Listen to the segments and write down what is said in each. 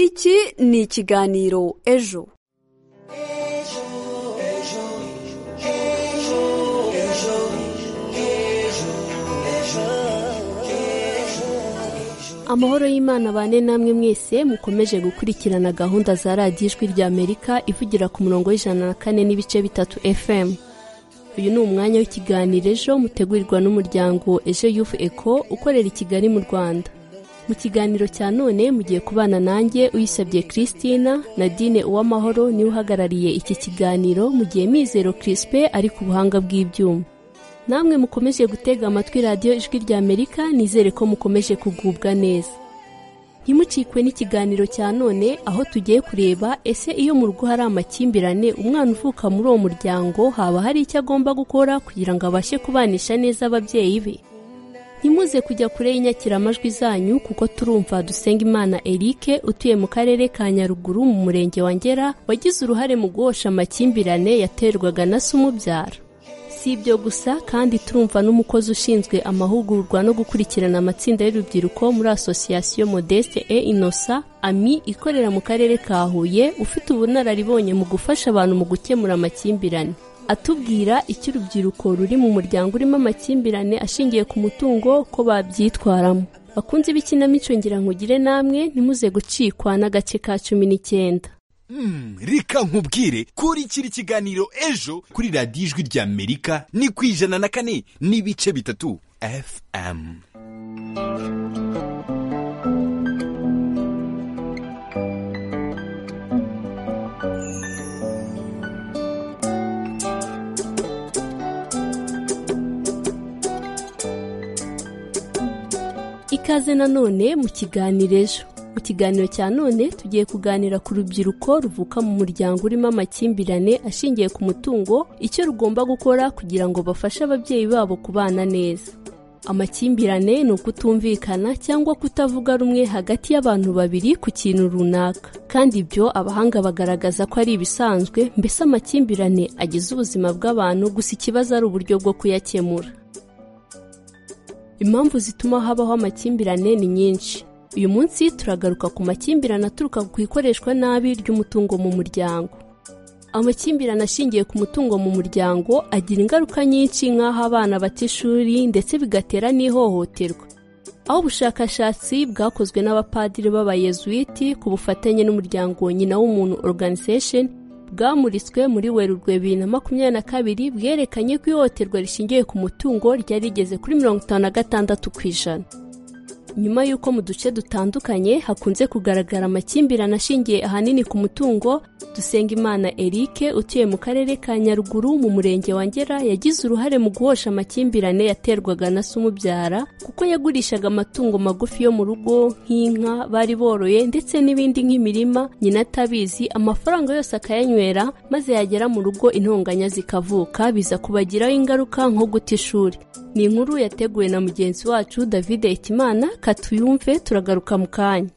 iki ni ikiganiro ejo amahoro y'imana bane namwe mwese mukomeje gukurikirana gahunda za radiyo ijwi rya amerika ivugira ku murongo w'ijana na kane n'ibice bitatu fm uyu ni umwanya w'ikiganiro ejo mutegurirwa n'umuryango ejo yufu eko ukorera i kigali mu rwanda mu kiganiro cya none mugiye kubana nanjye uyisabye christina na dine uwamahoro niwe uhagarariye iki kiganiro mu gihe mizero kirispe ari ku buhanga bw'ibyuma namwe mukomeje gutega amatwi radiyo ijwi rya amerika nizere ko mukomeje kugubwa neza ntimucikwe n'ikiganiro cya none aho tugiye kureba ese iyo mu rugo hari amakimbirane umwana uvuka muri uwo muryango haba hari icyo agomba gukora kugira ngo abashe kubanisha neza ababyeyi be ntimuze kujya kure y'inyakiramajwi zanyu kuko turumva dusenga eric utuye mu karere ka nyaruguru mu murenge wa ngera wagize uruhare mu guhosha amakimbirane yaterwaga na se umubyara si ibyo gusa kandi turumva n'umukozi ushinzwe amahugurwa no gukurikirana amatsinda y'urubyiruko muri asosiyasiyo modeste e inosa ami ikorera mu karere ka huye ufite ubunararibonye mu gufasha abantu mu gukemura amakimbirane atubwira icyo urubyiruko ruri mu muryango urimo amakimbirane ashingiye ku mutungo ko babyitwaramo bakunze ibikinamico ngira nkugire namwe ntimuze gucikwa n'agace ka cumi n'icyenda Hmm, reka nkubwire kurikira ikiganiro ejo kuri radiyo ijwi rya amerika ni ku ijana na kane n'ibice bitatu fm ikaze nanone mu kiganiro ejo mu kiganiro cya none tugiye kuganira ku rubyiruko ruvuka mu muryango urimo amakimbirane ashingiye ku mutungo icyo rugomba gukora kugira ngo bafashe ababyeyi babo kubana neza amakimbirane ni ukutumvikana cyangwa kutavuga rumwe hagati y'abantu babiri ku kintu runaka kandi ibyo abahanga bagaragaza ko ari ibisanzwe mbese amakimbirane agize ubuzima bw'abantu gusa ikibazo ari uburyo bwo kuyakemura impamvu zituma habaho amakimbirane ni nyinshi uyu munsi turagaruka ku makimbirane aturuka ku ikoreshwa nabi ry'umutungo mu muryango amakimbirane ashingiye ku mutungo mu muryango agira ingaruka nyinshi nk'aho abana bata ishuri ndetse bigatera n'ihohoterwa aho ubushakashatsi bwakozwe n'abapadiri b'abayezuwiti ku bufatanye n'umuryango nyina w'umuntu organization bwamuritswe muri werurwe bibiri na makumyabiri na kabiri bwerekanye ko ihohoterwa rishingiye ku mutungo ryari rigeze kuri mirongo itanu na gatandatu ku ijana nyuma y'uko mu duce dutandukanye hakunze kugaragara amakimbirane ashingiye ahanini ku mutungo Dusengimana Eric utuye mu karere ka nyaruguru mu murenge wa ngera yagize uruhare mu guhosha amakimbirane yaterwaga na se umubyara kuko yagurishaga amatungo magufi yo mu rugo nk'inka bari boroye ndetse n'ibindi nk'imirima nyina atabizi amafaranga yose akayanywera maze yagera mu rugo intonganya zikavuka biza kubagiraho ingaruka nko guta ishuri ni inkuru yateguwe na mugenzi wacu David Ikimana katuyumve turagaruka mu kanya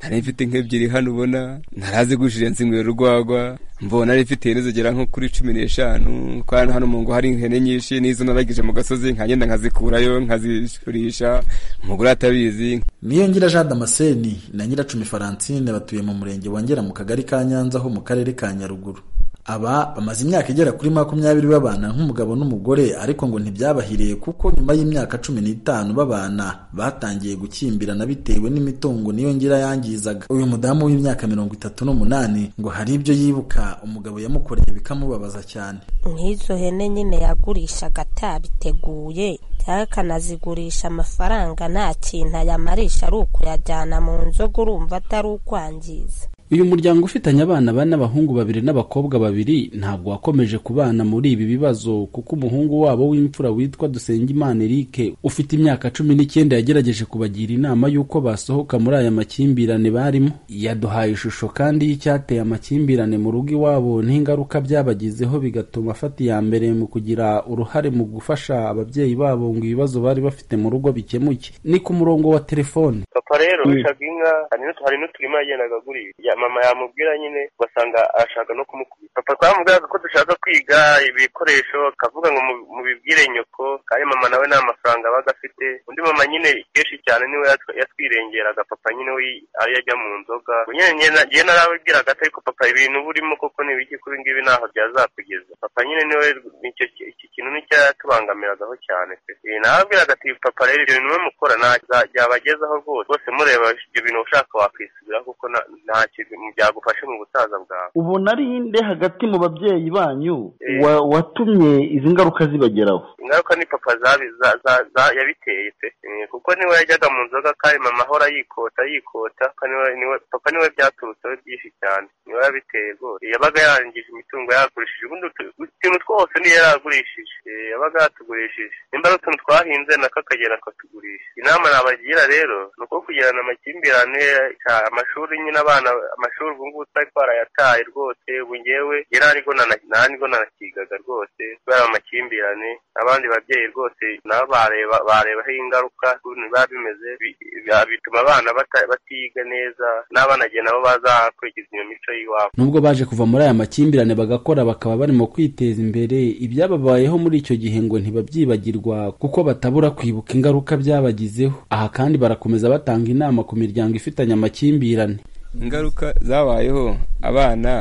nari mfite nk'ebyiri hano ubona ntarazi gujirenza ingwero urwagwa mbona ari mfite ihene zigera nko kuri cumi n'eshanu ko hano mu ngo hari ihene nyinshi n'izo naragije mu gasozi nkagenda nkazikurayo nkazigurisha umugore atabizi Niyongira Jean Damascene na Nyiracumi Francine batuye mu murenge wa Ngera mu kagari ka Nyanza ho mu karere ka Nyaruguru aba bamaze imyaka igera kuri makumyabiri babana nk'umugabo n'umugore ariko ngo ntibyabahiriye kuko nyuma y'imyaka cumi n'itanu babana batangiye gukimbirana bitewe n'imitungo niyo ngira yangizaga uyu mudamu w'imyaka mirongo itatu n'umunani ngo hari ibyo yibuka umugabo yamukoreye bikamubabaza cyane nk'izo hene nyine yagurishaga atabiteguye cyangwa akanazigurisha amafaranga nta kintu ayamarisha ari ukuyajyana mu nzoga urumva atari ukwangiza uyu muryango ufitanye abana bane abahungu babiri n'abakobwa babiri ntabwo wakomeje kubana muri ibi bibazo kuko umuhungu wabo w'imfura witwa Dusengimana Eric ufite imyaka cumi n'icyenda yagerageje kubagira inama y'uko basohoka muri aya makimbirane barimo yaduhaye ishusho kandi y'icyateye amakimbirane mu rugo iwabo n'ingaruka byabagizeho bigatuma afata iya mbere mu kugira uruhare mu gufasha ababyeyi babo ngo ibibazo bari bafite mu rugo bikemuke ni ku murongo wa telefone papa rero bishaga inka hari n'utu- hari n'uturima yagendaga agurira Ya- mama yamubwira nyine ugasanga arashaka no kumukubita papa twamubwiraga ko dushaka kwiga ibikoresho akavuga ngo mu- mubibwire nyoko kandi mama nawe nta mafaranga abaga afite undi mama nyine kenshi cyane cyane niwe yatw- yatwirengeraga papa nyine we ariyo ajya mu nzoga nyine njye narababwiraga ati ariko papa ibintu uba urimo koko ni ibiki kuri ngibi ntaho byazakugeza papa nyine niwe nicyo ki- iki kintu nicyo yatubangamiragaho cyane pe Eh, narababwiraga ati papa rero ibyo bintu mwe mukora nta- byabagezaho rwose rwose mureba ibyo bintu ushaka wakwisubiraho kuko na- ntacyo byagufashe mu busaza bwawe ubu nari nde hagati mu babyeyi banyu Eh. wa- watumye izi ngaruka zibageraho ingaruka ni papa zabi- za- za- za- yabiteye pe Eh, kuko niwe yajyaga mu nzoga kandi mama ahora yikota yikota kuko niwe- niwe- papa niwe byaturutseho byinshi cyane niwe yabiteye rwose yabaga yarangije imitungo yagurishije ubundi utu- utuntu twose niyo yaragurishije Eh, yabaga yatugurishije nimba ari utuntu twahinze nako akagera akatugurisha inama nabagira rero ni uko kugirana amakimbirane ca- amashuri nyine abana amashuri ubu ngubu twari twarayataye rwose ubu ngewe yari arigo nana- nta nibwo nanakigaga rwose kubera amakimbirane abandi babyeyi rwose nabo bareba barebaho ingaruka ukuntu biba bimeze bi- bi- bituma abana bata- batiga neza n'abana igihe nabo bazakurikiza iyo mico y'iwabo nubwo baje kuva muri aya makimbirane bagakora bakaba barimo kwiteza imbere ibyababayeho muri icyo gihe ngo ntibabyibagirwa kuko batabura kwibuka ingaruka byabagizeho aha kandi barakomeza batanga inama ku miryango ifitanye amakimbirane ingaruka zabayeho abana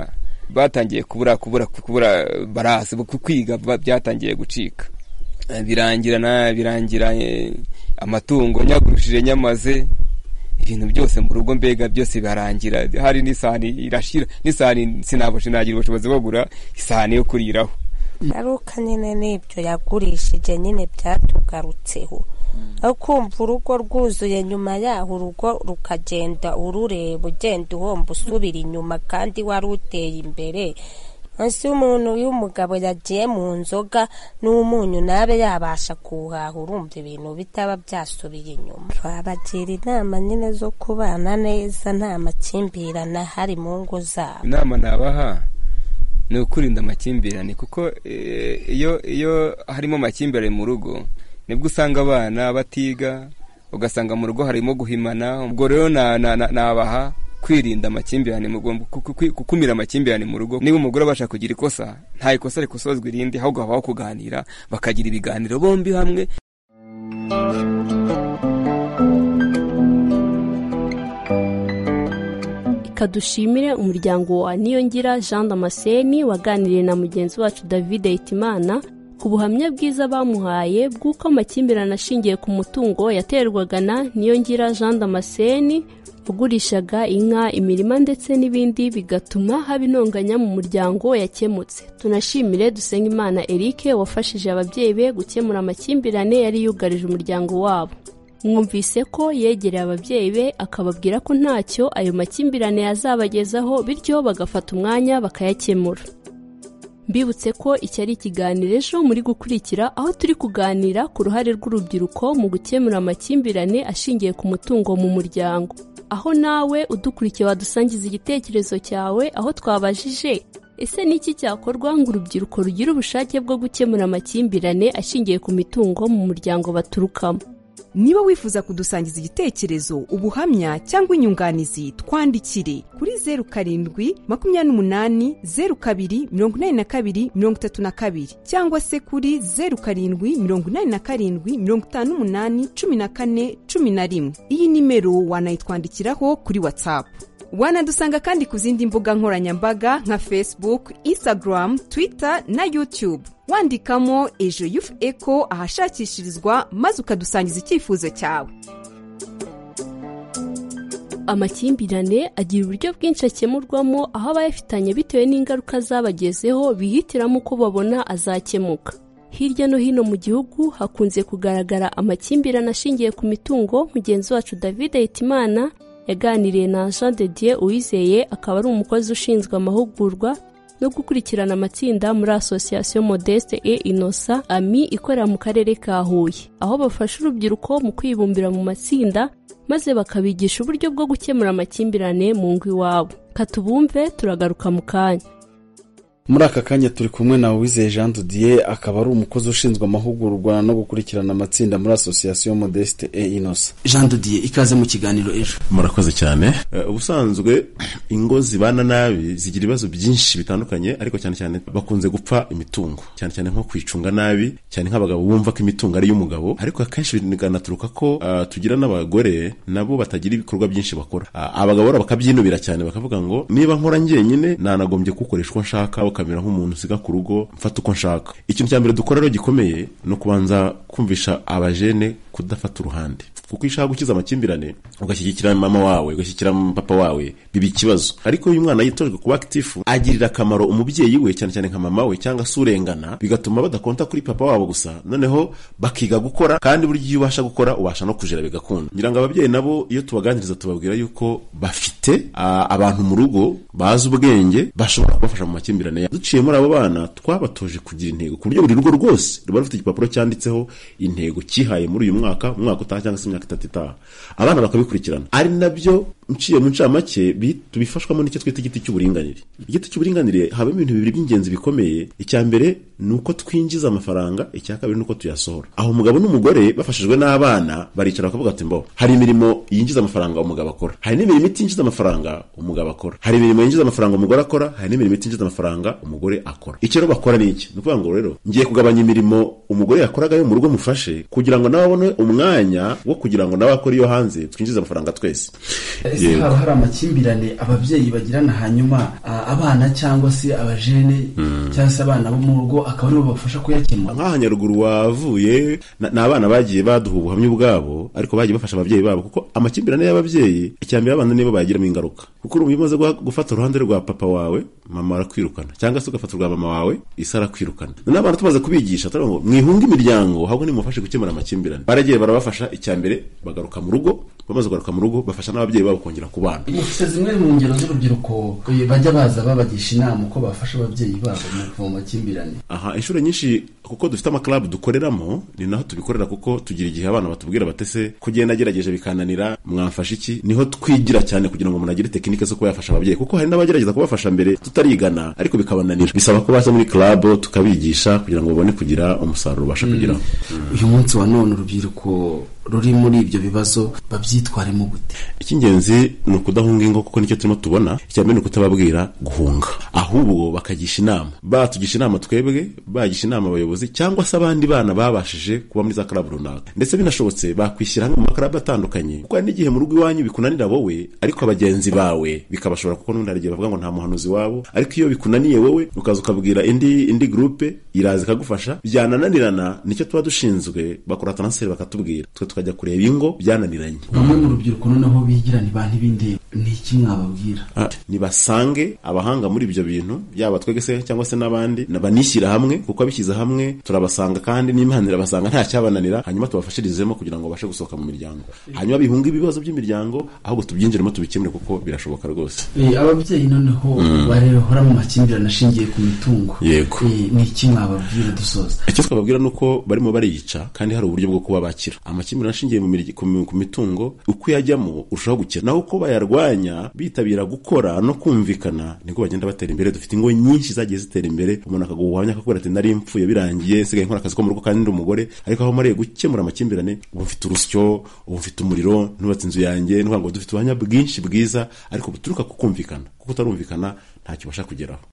batangiye kubura kubura kubura barasi ku- kwiga ba- byatangiye gucika Eh, birangira na birangira eh, amatungo nyagurishije nyamaze ibintu byose mu rugo mbega byose birangira hari n'isahani irashira n'isahani sinabasha nagira ubushobozi bwo kugura isahani yo kuriraho ngaruka nyine n'ibyo yagurishije nyine byatugarutseho aho kumva urugo rwuzuye nyuma yaho urugo rukagenda urureba ugenda uhomba usubira inyuma kandi wari uteye imbere hasi umuntu iyo umugabo yagiye mu nzoga n'umunyu nabe yabasha kuhaha urumva ibintu bitaba byasubiye inyuma twabagira inama nyine zo kubana neza nta makimbirane ahari mu ngo zabo inama nabaha ni ukurinda amakimbirane kuko eh, iyo iyo harimo amakimbirane mu rugo nibwo usanga abana batiga ugasanga mu rugo harimo guhimana ubwo rero na- na- na- nabaha kwirinda amakimbirane mu rugo ku- ku- gukumira amakimbirane mu rugo niba umugore abasha kugira ikosa nta ikosa rikosozwa irindi ahubwo habaho kuganira bakagira ibiganiro bombi hamwe Reka dushimire umuryango wa Niyongira Jean Damascene waganiriye na mugenzi wacu David Hitimana ku buhamya bwiza bamuhaye bw'uko amakimbirane ashingiye ku mutungo yaterwaga na Niyongira Jean Damascene ugurishaga inka, imirima ndetse n'ibindi bigatuma haba intonganya mu muryango yakemutse. Tunashimire Dusengimana Eric wafashije ababyeyi be gukemura amakimbirane yari yugarije umuryango wabo. mwumvise ko yegereye ababyeyi be akababwira ko ntacyo ayo makimbirane yazabagezaho bityo bagafata umwanya bakayakemura mbibutse ko iki ari ikiganiro ejo muri gukurikira aho turi kuganira ku ruhare rw'urubyiruko mu gukemura amakimbirane ashingiye ku mutungo mu muryango aho nawe udukurikiye wadusangiza igitekerezo cyawe aho twabajije ese ni iki cyakorwa ngo urubyiruko rugire ubushake bwo gukemura amakimbirane ashingiye ku mitungo mu muryango baturukamo niba wifuza kudusangiza igitekerezo ubuhamya cyangwa inyunganizi twandikire kuri zeru karindwi makumyabiri n'umunani zeru kabiri mirongo inani na kabiri mirongo itatu na kabiri cyangwa se kuri zeru karindwi mirongo inani na karindwi mirongo itanu n'umunani cumi na kane cumi na rimwe iyi nimero wanayitwandikiraho kuri watsapu wanadusanga kandi ku zindi mbuga nkoranyambaga nka facebook instagram twitter na youtube wandikamo ejo yufu eco ahashakishirizwa maze ukadusangiza icyifuzo cyawe amakimbirane agira uburyo bwinshi akemurwamo aho abayafitanye bitewe n'ingaruka zabagezeho bihitiramo uko babona azakemuka hirya no hino mu gihugu hakunze kugaragara amakimbirane ashingiye ku mitungo mugenzi wacu david hitimana yaganiriye na jean de dieu uwizeye akaba ari umukozi ushinzwe amahugurwa no gukurikirana amatsinda muri association modeste et innocent ami ikorera mu karere ka huye aho bafasha urubyiruko mu kwibumbira mu matsinda maze bakabigisha uburyo bwo gukemura amakimbirane mu ngo iwabo katubumve turagaruka mu kanya muri aka kanya turi kumwe na wizeye jean dudiye akaba ari umukozi ushinzwe amahugurwa no gukurikirana amatsinda muri asosiyasiyo modeste e inosa jean dudiye ikaze mu kiganiro ejo murakoze cyane ubusanzwe ingo zibana nabi zigira ibibazo byinshi bitandukanye ariko cyane cyane bakunze gupfa imitungo cyane cyane nko kwicunga nabi cyane nk'abagabo bumva ko imitungo ari iy'umugabo ariko akenshi bikanaturuka ko ah, tugira n'abagore nabo batagira ibikorwa byinshi bakora Ah, abagabo rero bakabyinubira cyane bakavuga ngo niba nkora njyenyine nanagombye kuwukoresha uko nshaka ukamera nk'umuntu usiga ku rugo mfata uko nshaka ikintu cya mbere dukora rero gikomeye ni ukubanza kumvisha abajene kudafata uruhande kuko iyo ushaka gukiza amakimbirane ugashyigikira mama wawe ugashyigikira papa wawe biba ikibazo ariko iyo umwana yitojwe kuba akitifu agirira akamaro umubyeyi we cyane cyane nka mama we cyangwa se urengana bigatuma badakonta kuri papa wabo gusa noneho bakiga gukora kandi burya iyo ubasha gukora ubasha no kujera bigakunda ngira ngo ababyeyi nabo iyo tubaganiriza tubabwira yuko bafite ah, abantu mu rugo bazi ubwenge bashobora kubafasha mu makimbirane yabo duciye muri abo bana twabatoje kugira intego ku buryo buri rugo rwose ruba rufite igipapuro cyanditseho intego cyihaye muri uyu mwaka umwaka utaha cyangwa se imyaka itatu itaha abana bakabikurikirana ari nabyo nciye mu ncamake bi- tubifashwamo n'icyo twita igiti cy'uburinganire igiti cy'uburinganire habamo ibintu bibiri by'ingenzi bikomeye icya mbere ni uko twinjiza amafaranga icya kabiri ni uko tuyasohora aho umugabo n'umugore bafashijwe n'abana baricara bakavuga ati mbo hari imirimo yinjiza amafaranga umugabo akora hari n'imirimo itinjiza amafaranga umugabo akora hari imirimo yinjiza amafaranga umugore akora hari n'imirimo itinjiza amafaranga umugore akora icyo rero bakora ni iki ni ukuvuga ngo rero ngiye kugabanya imirimo umugore yakoraga yo mu rugo mufashe kugira ngo nawe abone umwanya wo kugira ngo nawe akore iyo hanze twinjize amafaranga twese ese haba hari amakimbirane ababyeyi bagirana hanyuma ah, abana cyangwa se abajene cyangwa se abana bo mu rugo akaba aribo babafasha kuyakemura nk'aha nyaruguru wavuye na- ni abana bagiye baduha ubuhamya ubwabo ariko bagiye bafasha ababyeyi babo kuko amakimbirane y'ababyeyi icyambere abana nibo bayagiramo ingaruka kuko urumva iyo umaze guha- gufata uruhande rwa papa wawe mama arakwirukana cyangwa se ugafata urwa mama wawe isi arakwirukana noneho abana tumaze kubigisha turavuga ngo mwihunge imiryango ahubwo nimufashe gukemura amakimbirane baragiye barabafasha icyambere bagaruka mu rugo bamaze kugaruka mu rugo bafasha n'ababyeyi babo kongera kubana ufite zimwe mu ngero z'urubyiruko eh, bajya baza babagisha inama uko bafasha ababyeyi babo mu kuva mu makimbirane aha inshuro nyinshi kuko dufite amakarabu dukoreramo ni naho tubikorera kuko tugira igihe abana batubwira batese kugenda agerageje bikananira mwamfasha iki niho twigira cyane kugira ngo umuntu agire tekinike zo kuba yafasha ababyeyi kuko hari n'abagerageza kubafasha mbere tutarigana ariko bikabananira bisaba ko baza muri karabu tukabigisha kugira ngo babone kugira umusaruro ubasha kugeraho uyu munsi wa none urubyiruko ruri muri ibyo bibazo babyitwaremo gute icy'ingenzi ni ukudahunga ingo kuko nicyo turimo tubona icya mbere ni ukutababwira guhunga ahubwo bakagisha inama batugisha inama twebwe bagisha inama abayobozi cyangwa se abandi bana babashije kuba muri za karabu runaka ndetse binashobotse bakwishyira hamwe mu makarabu atandukanye kuko hari n'igihe mu rugo iwanyu bikunanira wowe ariko abagenzi bawe bikabashobora kuko n'undi hari igihe bavuga ngo nta muhanuzi wabo ariko iyo bikunaniye wowe ukaza ukabwira indi indi gurupe iraza ikagufasha byanananirana nicyo tuba dushinzwe bakora taransiferi bakatubwira twe tukajya kureba ingo byananiranye bamwe mu rubyiruko noneho bigira ni ba ntibindeba ni iki mwababwira Ah, nibasange abahanga muri ibyo bintu yaba twege se cyangwa se n'abandi na- banishyira hamwe kuko abishyize hamwe turabasanga kandi n'imana irabasanga nta cyabananira hanyuma tubafashirizemo kugira ngo babashe gusohoka mu miryango hanyuma bihunge ibibazo by'imiryango ahubwo tubyinjiremo tubikemure kuko birashoboka rwose Eh, ababyeyi noneho Mm. barehora mu makimbirane ashingiye ku mitungo Yego. Eh, ni iki mwababwira dusoza icyo twababwira ni uko barimo bariyica kandi hari uburyo bwo kuba bakira amakimbirane ashingiye mu mirya- ku mi- ku mitungo uko uyajyamo urushaho gukira naho uko bayarwanya bitabira gukora no kumvikana nibwo bagenda batera imbere dufite ingo nyinshi zagiye zitera imbere umuntu akaguha ubuhamya akakubwira ati nari mpfuye birangiye nsigaye nkora akazi ko mu rugo kandi ndi umugore ariko aho mariye gukemura amakimbirane ubu mfite urusyo ubu mfite umuriro nubatse inzu yanjye nuvuga ngo dufite ubuhamya bwinshi bwiza ariko buturuka ku kumvikana kuko utarumvikana ntacyo ubasha kugeraho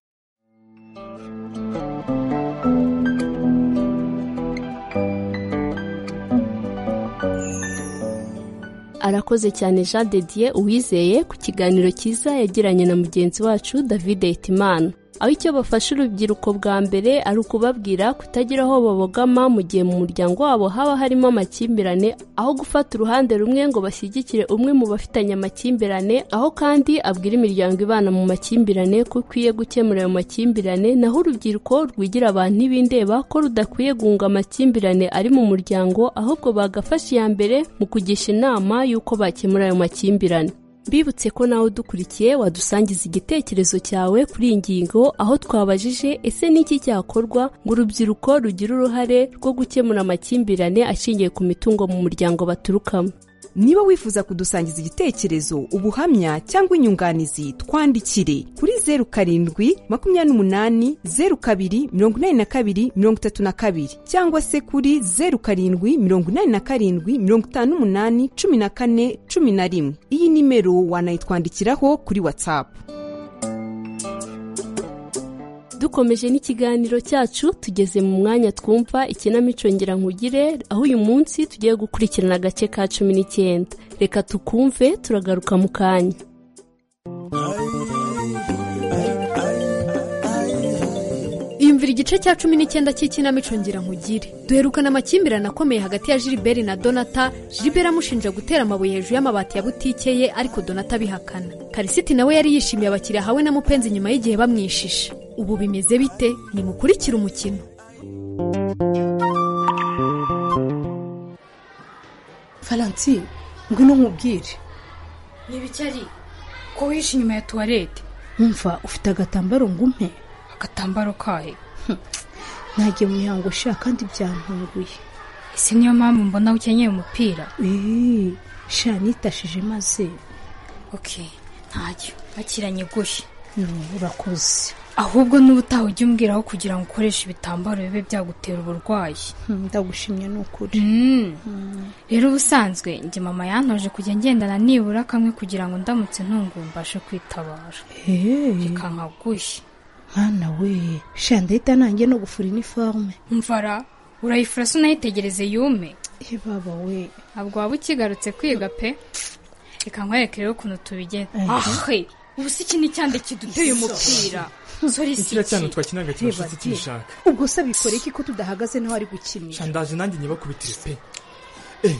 arakoze cyane jean de dieu uwizeye ku kiganiro cyiza yagiranye na mugenzi wacu david hitimana aho icyo bafasha urubyiruko bwa mbere ari ukubabwira kutagira aho babogama mu gihe mu muryango wabo haba harimo amakimbirane aho gufata uruhande rumwe ngo bashyigikire umwe mu bafitanye amakimbirane aho kandi abwira imiryango ibana mu makimbirane ko ukwiye gukemura ayo makimbirane naho urubyiruko rwigira abantu ntibindeba ko rudakwiye guhunga amakimbirane ari mu muryango ahubwo bagafasha iya mbere mu kugisha inama y'uko bakemura ayo makimbirane mbibutse ko nawe udukurikiye wadusangiza igitekerezo cyawe kuri iyi ngingo aho twabajije ese ni iki cyakorwa ngo urubyiruko rugire uruhare rwo gukemura amakimbirane ashingiye ku mitungo mu muryango baturukamo niba wifuza kudusangiza igitekerezo ubuhamya cyangwa inyunganizi twandikire kuri zeru karindwi makumyabiri n'umunani zeru kabiri mirongo inani na kabiri mirongo itatu na kabiri cyangwa se kuri zeru karindwi mirongo inani na karindwi mirongo itanu n'umunani cumi na kane cumi na rimwe iyi nimero wanayitwandikiraho kuri watsapu dukomeje n'ikiganiro cyacu tugeze mu mwanya twumva ikinamico nkugire aho uyu munsi tugiye gukurikirana agace ka cumi n'icyenda reka tukumve turagaruka mu kanya yumvira igice cya cumi n'icyenda cy'ikinamico nkugire duherukana amakimbirane akomeye hagati ya Gilbert na donata Gilbert amushinja gutera amabuye hejuru y'amabati ya butike ye ariko donata abihakana karisiti nawe yari yishimiye abakiriya ahawe na mupenzi nyuma y'igihe bamwishisha ubu bimeze bite nimukurikire umukino faransi ngwino nkubwire ntibicari ko wihishe inyuma ya tuwarete nkumva ufite agatambaro ngumpe agatambaro kahe nagiye mu mihango sha kandi byantunguye ese niyo mpamvu mbona ukenyeye umupira eee sha nitashije maze oke ntacyo bakiranye gushya urakoze ahubwo n'ubu utaha ujya umbwiraho kugira ngo ukoreshe ibitambaro bibe byagutera uburwayi ndagushimye ni ukuri rero ubusanzwe njye mama yantoje kujya ngendana nibura kamwe kugira ngo ndamutse ntunguwe mbashe kwitabara reka nkagushye mwana we sha ndahita nanjye no gufura iniforume mvara urayifura se unayitegereze yume baba we ntabwo waba ukigarutse kwiga pe reka nkwereke rero ukuntu tubigenza ahe ubu si iki ni cyande kiduteye umupira sori si ikiriya cyane twakinaga Reba kibashatse di. kibishaka ubwo se abikore ko tudahagaze naho ari gukinira shandaje nanjye nyibakubitire pe Eh,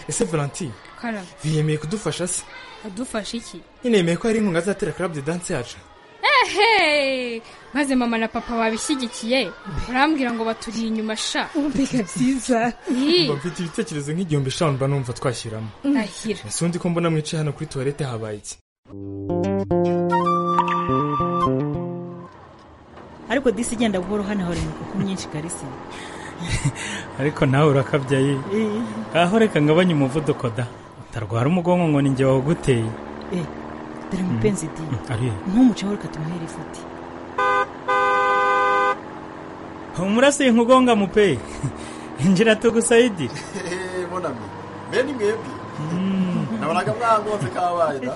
ese valentine kara biyemeye kudufasha se adufasha iki nyine yemeye ko hari inkunga azatera club de danse yacu ehe maze mama na papa babishyigikiye urambwira ngo baturiye inyuma sha mbega byiza mba mfite ibitekerezo nk'igihumbi eshanu mba numva twashyiramo ndahira ese undi ko mbona mwicaye hano kuri tuwarete habaye iki ariko disi igenda buhoro hano hari imikuku myinshi karisa ariko nawe urakabyaye aho reka ngabanye umuvuduko da utarwara umugongo ngo ni njye wawuguteye dore mupenzi di ari ntumuceho reka tumuhere ifuti umurasiye nkugonga mupe injira tugusayidi bonami bene mwebwe nabonaga mwagonze kabaye da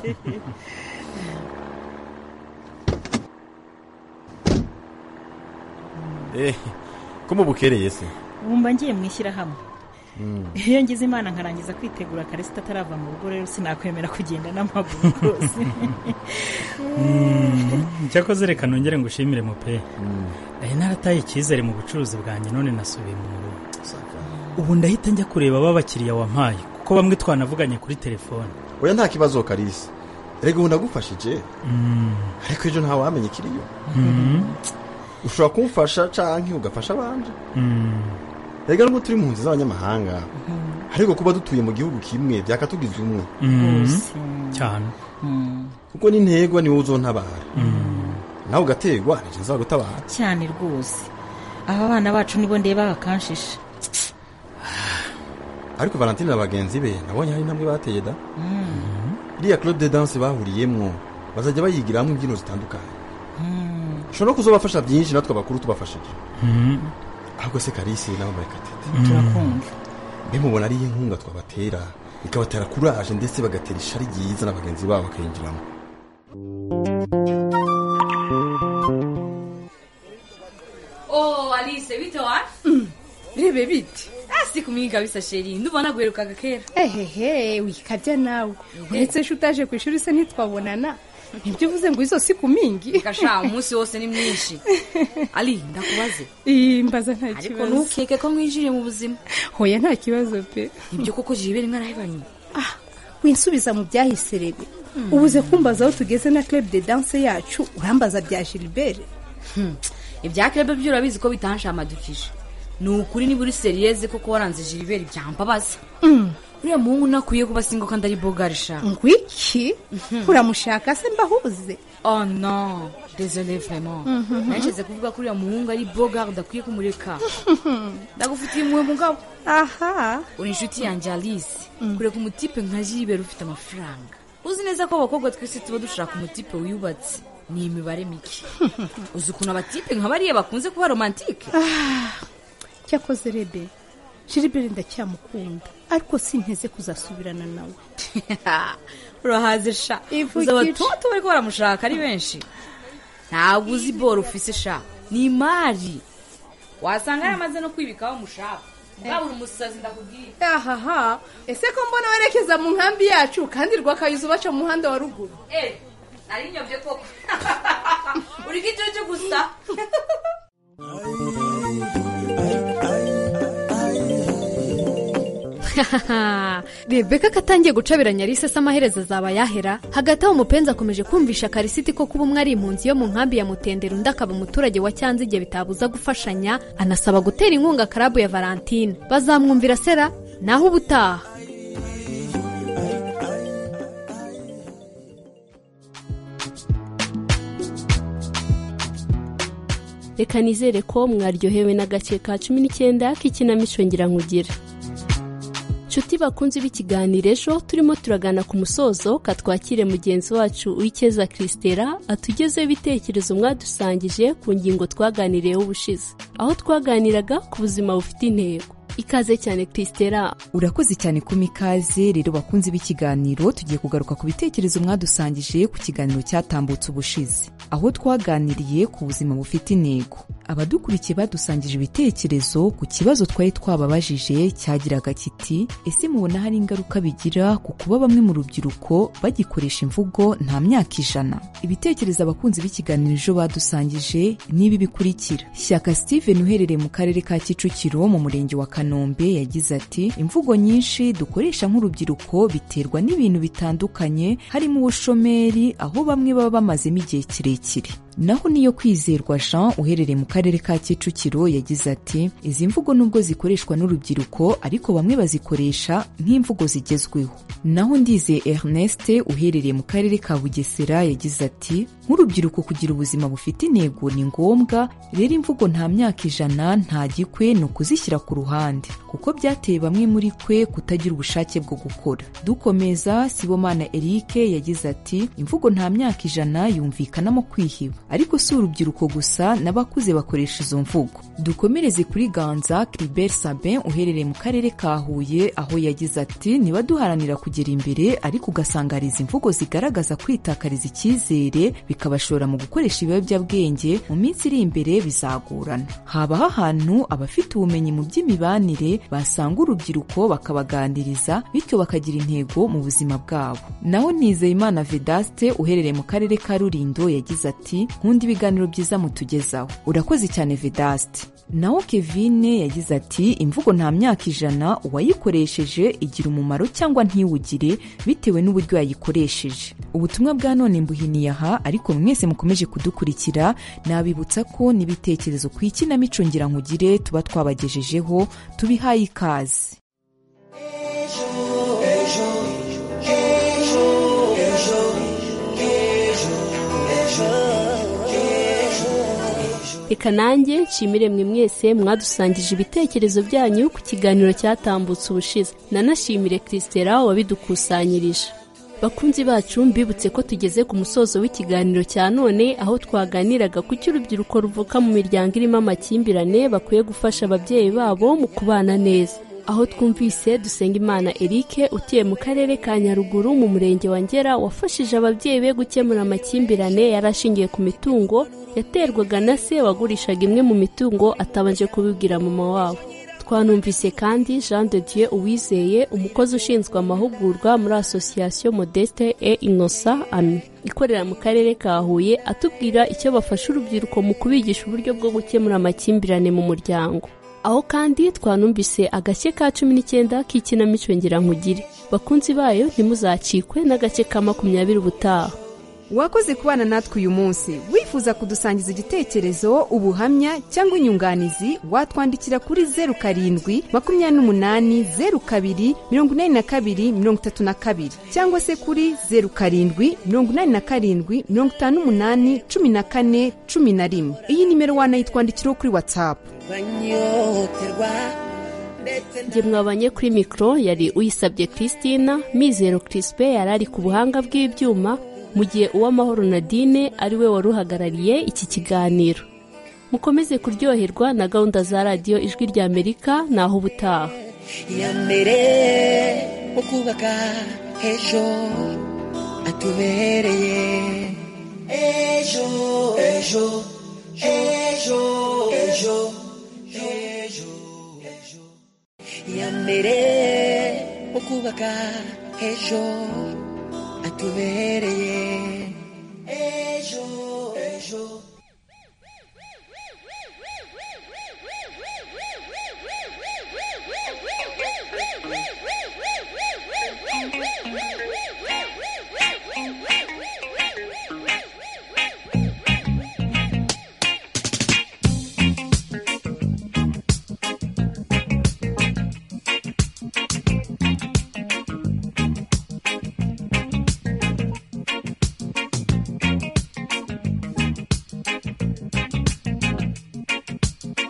Eh, ko mubukereye se wumva ngiye mu ishyirahamwe iyo ngize imana nkarangiza kwitegura karisa atarava mu rugo rero sinakwemera kugenda n'amaguru rwose cyakoze reka nongere ngushimire mupe ari narataye icyizere mu bucuruzi bwanjye none nasubiye mu rugo ubu ndahita njya kureba ababakiriya wampaye kuko bamwe twanavuganye kuri telefone oya nta kibazo karisa rega ubu ndagufashije ariko ejo ntawe wamenya ikiriyo ushobora kumfasha canke ugafasha abandi rega nubwo turi mu nzu z'abanyamahanga ariko kuba dutuye mu gihugu kimwe byakatugiza umwe Rwose. cyane kuko n'integwa niwe uzontabara nawe ugategwa nicyo nzagutabara cyane rwose aba bana bacu nibo ndeba bakanshisha ariko valentine na bagenzi be nabonye hari intambwe bateye da iriya club de danse bahuriyemwo bazajya bayigiramwo imbyino zitandukanye ushobora no kuzobafasha byinshi natwe abakuru tubafashije ahubwo se karisi nawe murekatete turakumva mbe mubona ariyo inkunga twabatera ikabatera kuraje ndetse bagatera ishari ryiza na bagenzi babo bakayinjiramo Oh, Alice, bitowa? Rebe bite? Asi kumwiga bisa sheri, ndubona guherukaga kera. ehehe wikabya nawe uretse se utaje ku ishuri se ntitwabonana nibyo uvuze ngo izo si ku mingi Kasha umunsi wose ni mwinshi. Ali, ndakubaze. Ii, mbaza nta kibazo Ariko ntukeke ko mwinjiriye mu buzima. hoya nta kibazo pe Ibyo koko jibe rimwe arahibanye. ah winsubiza mu byahise rebe ubuze kumbaza aho tugeze na club de danse yacu urambaza bya gilbert Ibya krebe byo urabizi ko bitanshamadukije. Ni ukuri niba uri seriyeze koko waranze Gilbert byambabaza. Mm, uriya muhungu ntakwiye kuba singo kandi ari bogarisha ngwiki uramushaka se mbahuze oh no désolé vraiment Mhm. nashyize kuvuga ko uriya muhungu ari bogar udakwiye kumureka ndagufitiye impuhwe mugabo aha uri inshuti yanjye alice kureka umutipe nka jibera ufite amafaranga uzi neza ko abakobwa twese tuba dushaka umutipe wiyubatse ni imibare mike uzi ukuntu abatipe nka bariya bakunze kuba romantike cyakoze rebe jiribere ndacyamukunda ariko sinteze kuzasubirana nawe urahaze sha Ivugije. uzi abatoto bariko baramushaka ari benshi ntabwo uzi boro ufise sha ni imari wasanga yaramaze no kwibikaho mushaka uri umusazi ndakubwira ahaha ese ko mbona werekeza mu nkambi yacu kandi rwakayuza ubaca mu muhanda wa ruguru nari nyobye koko uri gicucu gusa rebeka ko atangiye gucabiranya Alice se amaherezo azaba yahera hagati aho umupenzi akomeje kumvisha karisiti ko kuba umwe ari impunzi yo mu nkambi ya mutendera undi akaba umuturage wa cyanzige bitabuza gufashanya anasaba gutera inkunga karabu ya valentine bazamwumvira sera naho ubutaha reka nizere ko mwaryohewe n'agace ka cumi n'icyenda k'ikinamico ngira nshuti bakunze b'ikiganiro ejo turimo turagana ku musozo katwakire mugenzi wacu uwikeza christera atugezeho ibitekerezo mwadusangije ku ngingo twaganiriyeho ubushize aho twaganiraga ku buzima bufite intego ikaze cyane christera urakoze cyane ku mikaze rero bakunze b'ikiganiro tugiye kugaruka ku bitekerezo mwadusangije ku kiganiro cyatambutse ubushize aho twaganiriye ku buzima bufite intego abadukurikiye badusangije ibitekerezo ku kibazo twari twababajije cyagiraga kiti ese mubona hari ingaruka bigira ku kuba bamwe mu rubyiruko bagikoresha imvugo nta myaka ijana ibitekerezo abakunzi b'ikiganiro ejo badusangije n'ibi bikurikira shyaka steven uherereye mu karere ka kicukiro mu murenge wa kanombe yagize ati imvugo nyinshi dukoresha nk'urubyiruko biterwa n'ibintu bitandukanye harimo ubushomeri aho bamwe baba bamazemo igihe kirekire naho niyo kwizerwa jean uherereye mu karere ka kicukiro yagize ati izi mvugo nubwo zikoreshwa n'urubyiruko ariko bamwe bazikoresha nk'imvugo zigezweho naho ndizeye ernest uherereye mu karere ka bugesera yagize ati nk'urubyiruko kugira ubuzima bufite intego ni ngombwa rero imvugo nta myaka ijana nta gikwe ni ukuzishyira ku ruhande kuko byateye bamwe muri kwe kutagira ubushake bwo gukora dukomeza sibomana eric yagize ati imvugo nta myaka ijana yumvikanamo kwihiba ariko si urubyiruko gusa n'abakuze bakoresha izo mvugo dukomereze kuri ganza kiriberi sabin uherereye mu karere ka huye aho yagize ati niba duharanira kugera imbere ariko ugasanga hari izi mvugo zigaragaza kwitakariza icyizere bikabashora mu gukoresha ibiyobyabwenge mu minsi iri imbere bizagorana habaho ahantu abafite ubumenyi mu by'imibanire basanga urubyiruko bakabaganiriza bityo bakagira intego mu buzima bwabo naho nizeyimana vedaste uherereye mu karere ka rulindo yagize ati nkunda ibiganiro byiza mutugezaho urakoze cyane vedaste naho kevine yagize ati imvugo nta myaka ijana uwayikoresheje igira umumaro cyangwa ntiwugire bitewe n'uburyo yayikoresheje ubutumwa bwa none mbuhiniye aha ariko mwese mukomeje kudukurikira nabibutsa ko n'ibitekerezo ku ikinamico ngira nkugire tuba twabagejejeho tubihaye ikaze reka nanjye nshimire mwe mwese mwadusangije ibitekerezo byanyu ku kiganiro cyatambutse ubushize nanashimire christera wabidukusanyirije bakunzi bacu mbibutse ko tugeze ku musozo w'ikiganiro cya none aho twaganiraga ku cyo urubyiruko ruvuka mu miryango irimo amakimbirane bakwiye gufasha ababyeyi babo mu kubana neza aho twumvise Dusengimana Eric utuye mu karere ka Nyaruguru mu murenge wa Ngera wafashije ababyeyi be gukemura amakimbirane yari ashingiye ku mitungo yaterwaga na se wagurishaga imwe mu mitungo atabanje kubibwira mama wabo twanumvise kandi Jean de Dieu Uwizeye umukozi ushinzwe amahugurwa muri Association Modeste et Innocent Ami ikorera mu karere ka Huye atubwira icyo bafasha urubyiruko mu kubigisha uburyo bwo gukemura amakimbirane mu muryango aho kandi twanumvise agace ka cumi n'icyenda k'ikinamico ngira nkugire bakunzi bayo ntimuzacikwe n'agace ka makumyabiri ubutaha uwakoze kubana natwe uyu munsi wifuza kudusangiza igitekerezo ubuhamya cyangwa inyunganizi watwandikira kuri zeru karindwi makumyabiri n'umunani zeru kabiri mirongo inani na kabiri mirongo itatu na kabiri cyangwa se kuri zeru karindwi mirongo inani na karindwi mirongo itanu n'umunani cumi na kane cumi na rimwe iyi nimero wanayitwandikiraho kuri watsapu njye mwabanye kuri mikoro yari uyisabye christina mizero kirispe yari ari ku buhanga bw'ibyuma mu gihe uwamahoro nadine ari we wari uhagarariye iki kiganiro mukomeze kuryoherwa na gahunda za radiyo ijwi rya amerika naho ubutaha iya mbere mu kubaka ejo atubereye ejo ejo ejo ejo ejo iya mbere mu kubaka ejo atubereye ejo ejo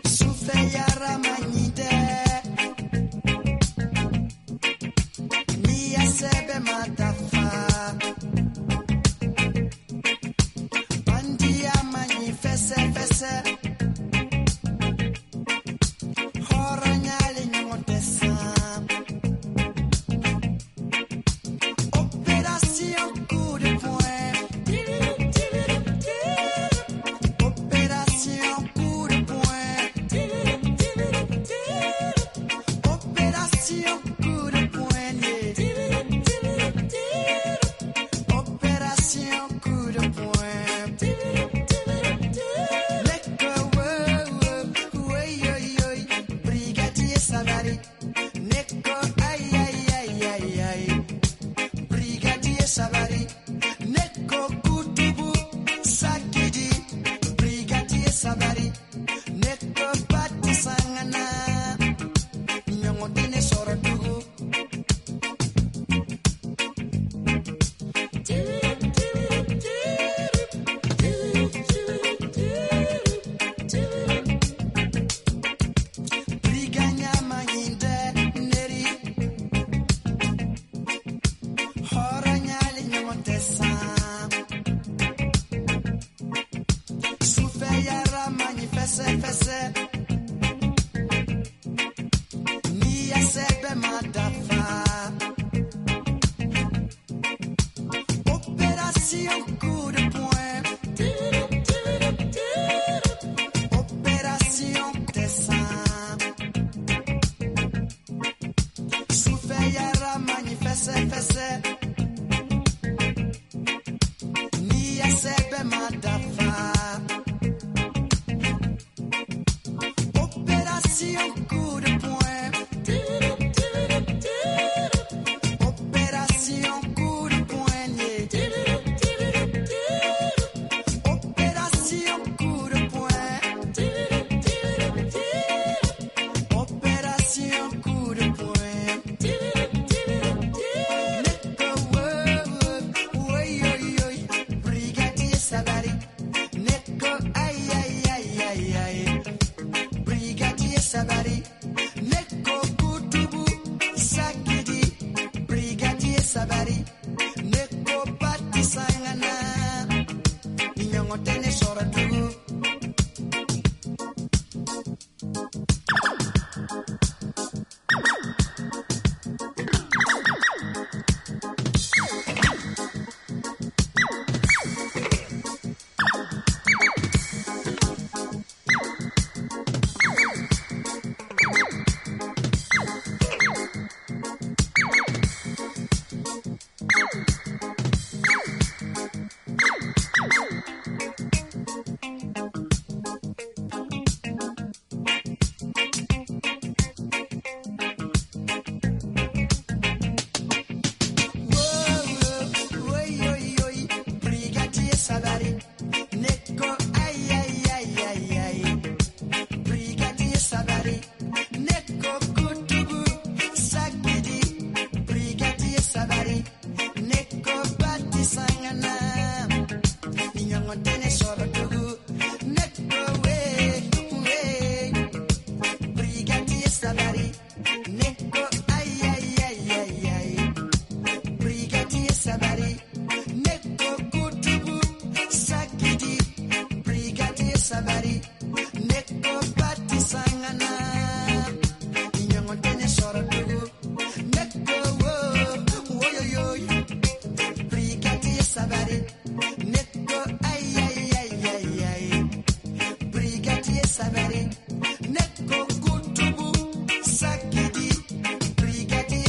Souffle yaramanyite Miyasebe matafa Bandi yamanyi fese fese Hora nyali nyotesa Opération coup de poing Opération coup de poing Opération coup de poignet. Opération coup de poing. Leke, we, we, we, oi, oi, brigadier Savary. Neko, aïe, aïe, aïe, aïe, aïe. Brigadier Savary. Neko, kutubu, sakidi. Brigadier Savary. Neko, batu sangana. Nyongotene soro dugu. Briganya manyinde neri. Horanya linyongotesa. Souffle yara manifese fese. Niyasebe madafa. Opération coup de poing. Opération dessin. Souffle yara manifeste fesse.